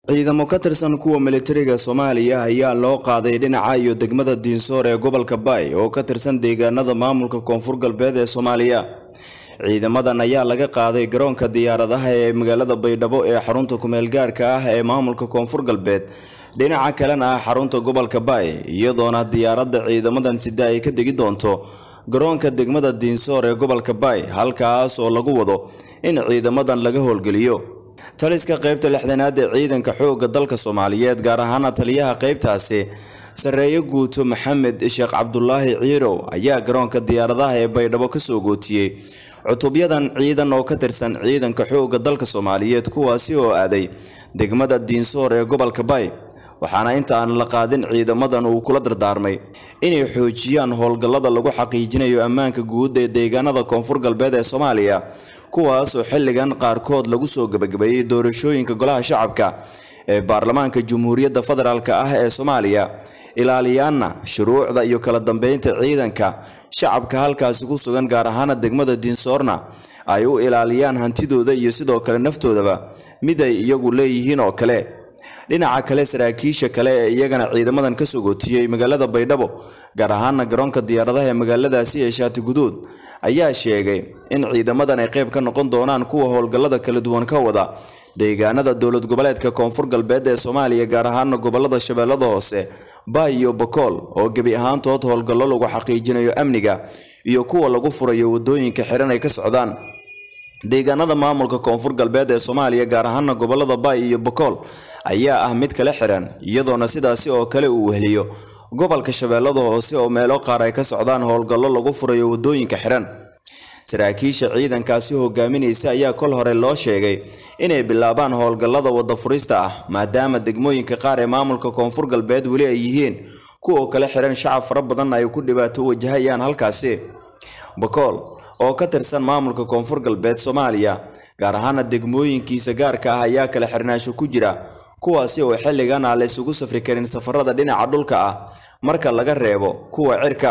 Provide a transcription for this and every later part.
ciidamo ka tirsan kuwa militariga soomaaliya ayaa loo qaaday dhinaca iyo degmada diinsoor ee gobolka baay oo ka tirsan deegaanada maamulka koonfur galbeed ee soomaaliya ciidamadan ayaa laga qaaday garoonka diyaaradaha ee magaalada baydhabo ee xarunta kumeel gaarka ah ee maamulka koonfur galbeed dhinaca kalena ah xarunta gobolka baay iyadoona diyaaradda ciidamadan sida ay ka degi doonto garoonka degmada diinsoor ee gobolka baay halkaas oo lagu wado in ciidamadan laga howlgeliyo taliska qaybta lixdanaad ee ciidanka xoogga dalka soomaaliyeed gaar ahaana taliyaha qaybtaasi sarreeye guuto maxamed sheekh cabdulaahi ciirow ayaa garoonka diyaaradaha ee baydhabo kasoo gootiyey cutubyadan ciidan oo ka tirsan ciidanka xoogga dalka soomaaliyeed kuwaasi oo aaday degmada diinsoor ee gobolka baay waxaana inta aan la qaadin ciidamadan uu kula dardaarmay inay xoojiyaan howlgallada lagu xaqiijinayo ammaanka guud ee deegaanada koonfur galbeed ee soomaaliya kuwaasoo xilligan qaarkood lagu soo gebagabeeyey doorashooyinka golaha shacabka ee baarlamaanka jamhuuriyadda federaalk ah ee soomaaliya ilaaliyaanna shuruucda iyo kala dambeynta ciidanka shacabka halkaasi ku sugan gaar ahaana degmada diinsoorna ay u ilaaliyaan hantidooda iyo sidoo kale naftoodaba mid ay iyagu leeyihiin oo kale dhinaca kale saraakiisha kale ee iyagana ciidamadan ka soo gootiyey magaalada baydhabo gaar ahaana garoonka diyaaradaha ee magaaladaasi ee shaati guduud ayaa sheegay in ciidamadan ay qayb ka noqon doonaan kuwa howlgallada kala duwan ka wada deegaanada dowlad goboleedka koonfur galbeed ee soomaaliya gaar ahaana gobolada shabeellada hoose baay iyo bakool oo gebi ahaantood howlgallo lagu xaqiijinayo amniga iyo kuwa lagu furayo wadooyinka xiran ay ka socdaan deegaanada maamulka koonfur galbeed ee soomaaliya gaar ahaana gobolada baay iyo bakool ayaa ah mid kala xiran iyadoona sidaasi oo kale uu weheliyo gobolka shabeellada hoose oo meelo qaar ay ka socdaan howlgallo lagu furayo wadooyinka xiran saraakiisha ciidankaasi hogaaminaysa ayaa kol hore loo sheegay inay bilaabaan howlgallada wada furista ah maadaama degmooyinka qaar ee maamulka koonfur galbeed weli ay yihiin kuwa kala xiran shacab fara badan ay ku dhibaato wajahayaan halkaasi bakool oo ka tirsan maamulka koonfur galbeed soomaaliya gaar ahaana degmooyinkiisa gaarka ah ayaa kala xirnaansho ku jira kuwaasi oo xilligan aan la isugu safri karin safarada dhinaca dhulka ah marka laga reebo kuwa cirka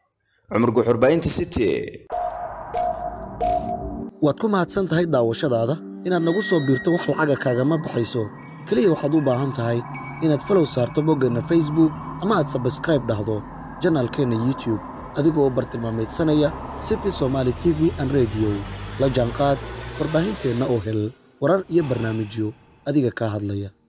cumar guxurbaynta city waad ku mahadsan tahay daawashadaada inaad nagu soo biirto wax lacaga kaagama baxayso keliya waxaad u baahan tahay inaad falow saarto boggeenna facebook ama aad sabskraib dhahdo janaalkeenna youtube adigoo bartilmaamaydsanaya city somaali t v an rediyo la jaanqaad warbaahinteenna oo hel warar iyo barnaamijyo adiga kaa hadlaya